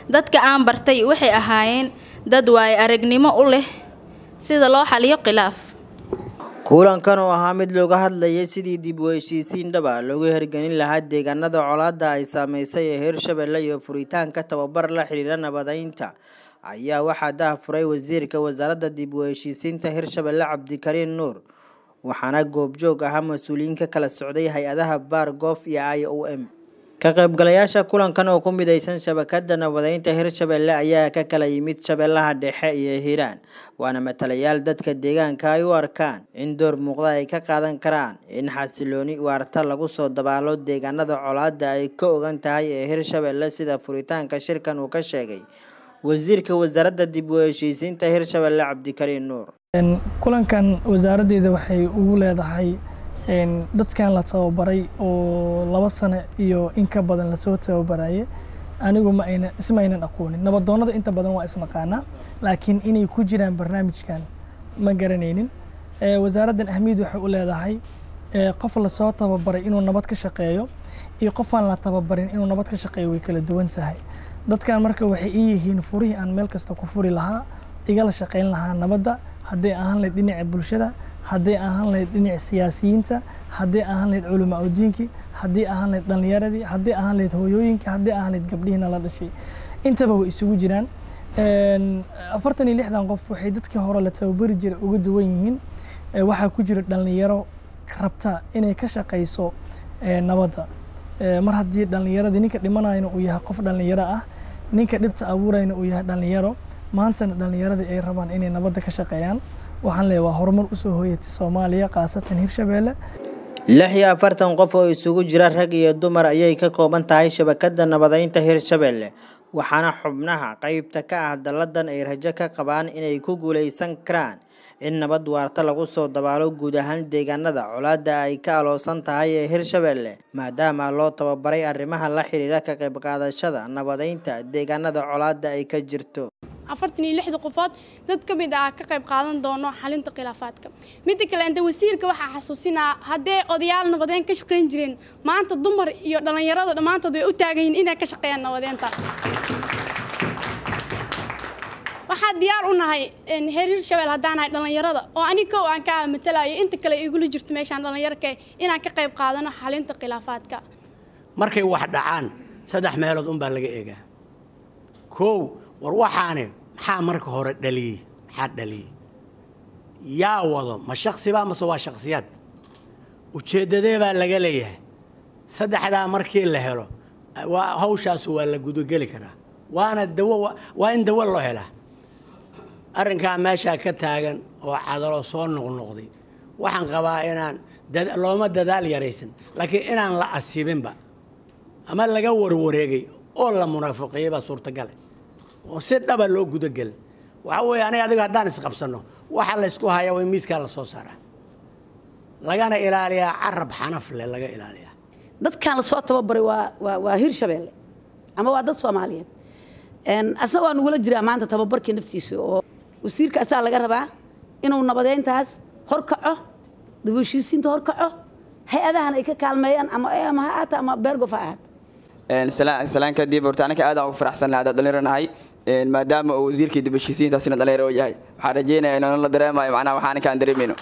dadka aan bartay waxay ahaayeen dad waayo aragnimo u leh sida loo xaliyo khilaaf kulankan oo ahaa mid looga hadlayay sidii dib u heshiisiin dhaba loogu hirgelin lahaa deegaanada colaadda ay saameysay ee hirshabelle iyo furitaanka tababar la xiriira nabadeynta ayaa waxaa daahfuray wasiirka wasaaradda dib u heshiisiinta hirshabelle cabdikariin nuur waxaana goobjoog ahaa mas-uuliyiin ka kala socday hay-adaha baar goof iyo i o m ka qaybgalayaasha kulankan oo ku mideysan shabakada nabadeynta hirshabelle ayaa ka kala yimid shabeellaha dhexe iyo hiiraan waana matalayaal dadka deegaanka ay u arkaan in door muuqda ay ka qaadan karaan in xasilooni waarta lagu soo dabaalo deegaanada colaadda ay ka ogan tahay ee hirshabelle sida furitaanka shirkan uu ka sheegay wasiirka wasaaradda dib u heshiisiinta hirshabelle cabdikariin nuur kulankan wasaaraddeeda waxay ugu leedahay dadkan la tababaray oo laba sano iyo in ka badan lasoo tababarayay anigu ma ayna isma aynan aqoonin nabadoonnada inta badan waa isnaqaanaa laakiin inay ku jiraan barnaamijkan ma garanaynin wasaaraddan ahmiyad waxay u leedahay qof lasoo tababaray inuu nabad ka shaqeeyo iyo qof aan la tababarin inuu nabad ka shaqeeyo way kala duwan tahay dadkan marka waxay ii yihiin furihii aan meel kasta ku furi lahaa igala shaqayn lahaa nabadda hadday ahaan lahayd dhinaca bulshada hadday ahaan lahayd dhinaca siyaasiyiinta hadday ahaan lahayd culamaa udiinkii hadday ahaan lahayd dhallinyaradii hadday ahaan lahayd hooyooyinkii hadday ahaan lahayd gabdhihiina la dhashay intaba way isugu jiraan afartan iyo lixdan qof waxay dadkii hore la tababari jiray uga duwan yihiin waxaa ku jira dhallinyaro rabta inay ka shaqayso nabadda mar haddii dhallinyaradii ninka dhimanayna uu yahay qof dhallinyaro ah ninka dhibta abuurayna uu yahay dhallinyaro maantana dhallinyaradii ay rabaan inay nabadda ka shaqeeyaan waxaan leeyahay waa horumar usoo hooyatay soomaaliya khaasatan hirshabelle lix iyo afartan qof oo isugu jira rag iyo dumar ayay ka kooban tahay shabakada nabadeynta hirshabelle waxaana xubnaha qeybta ka ah dalladan ay rajo ka qabaan inay ku guuleysan karaan in nabad waarta lagu soo dabaalo guud ahaan deegaanada colaadda ay ka aloosan tahay ee hirshabelle maadaama loo tababaray arrimaha la xiriira ka qayb qaadashada nabadeynta deegaanada colaadda ay ka jirto afartan iyo lixda qofood dad ka mid ah ka qayb qaadan doono xalinta khilaafaadka midda kale inta wasiirka waxaa xasuusinaa haddee odayaal nabadeyn ka shaqayn jireen maanta dumar iyo dhallinyarada dhammaantood way u taagan yihiin inay ka shaqeeyaan nabadeynta waxaa diyaar u nahay heer hirshabelle haddaan nahay dhallinyarada oo ani kow aan ka matalayo inta kale igula jirto meeshaan dhallinyarka inaan ka qayb qaadano xalinta khilaafaadka markay wax dhacaan saddex meelood unbaa laga eegaa kow war waxaani maxaa marka hore dhaliyey maxaa dhaliyey yaa wado ma shaksibaa mase waa shaksiyaad ujeeddadee baa laga leeyahay saddexdaa markii la helo waa hawshaasu waa la gudogeli karaa waana dawo waa in dawo loo helaa arrinkaa meeshaa ka taagan oo cadalo soo noqnoqday waxaan qabaa inaan looma dadaal yaraysan laakiin inaan la asibinba ama laga warwareegay oo la munaafiqeeyey baa suurtagale oo si dhaba loo gudagelin waxa weeye aniga adiga haddaan isqabsanno waxa laysku hayaa waa miiskaa la soo saaraa lagana ilaaliyaa carab xanaf leh laga ilaaliyaa dadkan lasoo tababaray waa waa waa hirshabelle ama waa dad soomaaliyeed asna waa nugula jiraa maanta tababarkii naftiisa oo wasiirka asaa laga rabaa inuu nabadeyntaas horkaco dib u heshiisiinta horkaco hay-adahan ay ka kaalmeeyaan ama am ha ahaato ama beergof ha ahaato salaan kadib horta anaka aad aan ugu faraxsan lahaa haddaan dhalinyaro nahay maadaama uu wasiirkii dib heshiisiintaasina dhalinyaro u yahay waxaan rajeynaya inaan la dareemayo macnaha waxaan anka aan dareemayno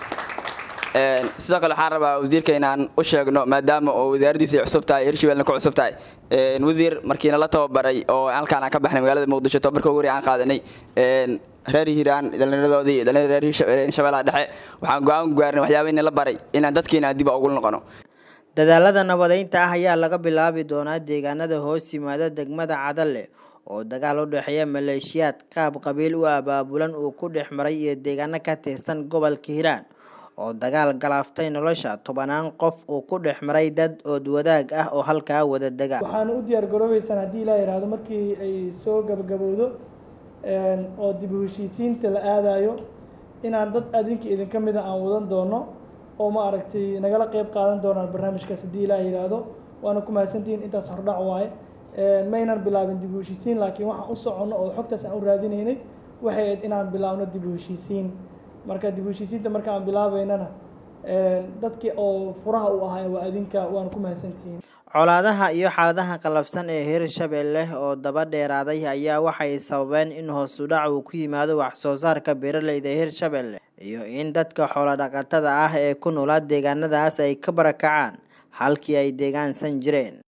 sidoo kale waxaan rabaa wasiirka inaan u sheegno maadaama oo wasaaraddiisa ay cusub tahay hirshabelna ku cusub tahay wasiir markiina la tababaray oo halkaan aan ka baxnay magaalada muqdisho tababarka ugu aan qaadanay reer hiiraan dhallinyaradoodii dhallinyaro reer shabeellaha dhexe waxaan go-aan ku gaarnay waxyaabayna la baray inaan dadkiina aan dib ugu noqono dadaalada nabadeynta ah ayaa laga bilaabi doonaa deegaanada hoos yimaada degmada cadalle oo dagaal u dhexeeya maleeshiyaad qaab qabiil u abaabulan uu ku dhex maray iyo deegaano ka tirsan gobolka hiiraan oo dagaal galaaftay nolosha tobanaan qof uu ku dhex maray dad ood wadaag ah oo halkaa wada dega waxaana u diyaar garoobeysaan haddii ilaa yidhaahdo markii ay soo gabagabowdo oo dib u heshiisiinta la aadayo inaan dad adinka idinka mida aan wadan doono oo ma aragtay nagala qeyb qaadan doonaan barnaamijkaas haddii ilaa yidhaahdo waana ku mahadsantihiin intaas hordhac waaye maynan bilaabin dib u heshiisiin laakiin waxaan u soconno oo xogtaas aan u raadinaynay waxay ahayd inaan bilaabno dib u heshiisiin marka dib u heshiisiinta marka aan bilaabaynana dadkii oo furaha u ahay waa idinka waana ku mahadsantihiin colaadaha iyo xaaladaha qalafsan ee hirshabelle oo daba dheeraaday ayaa waxay sababeen in hoos u dhac uu ku yimaado wax soo saarka beeraleyda hirshabelle iyo in dadka xoolo dhaqatada ah ee ku noolaa deegaanadaas ay ka barakacaan halkii ay deegaansan jireen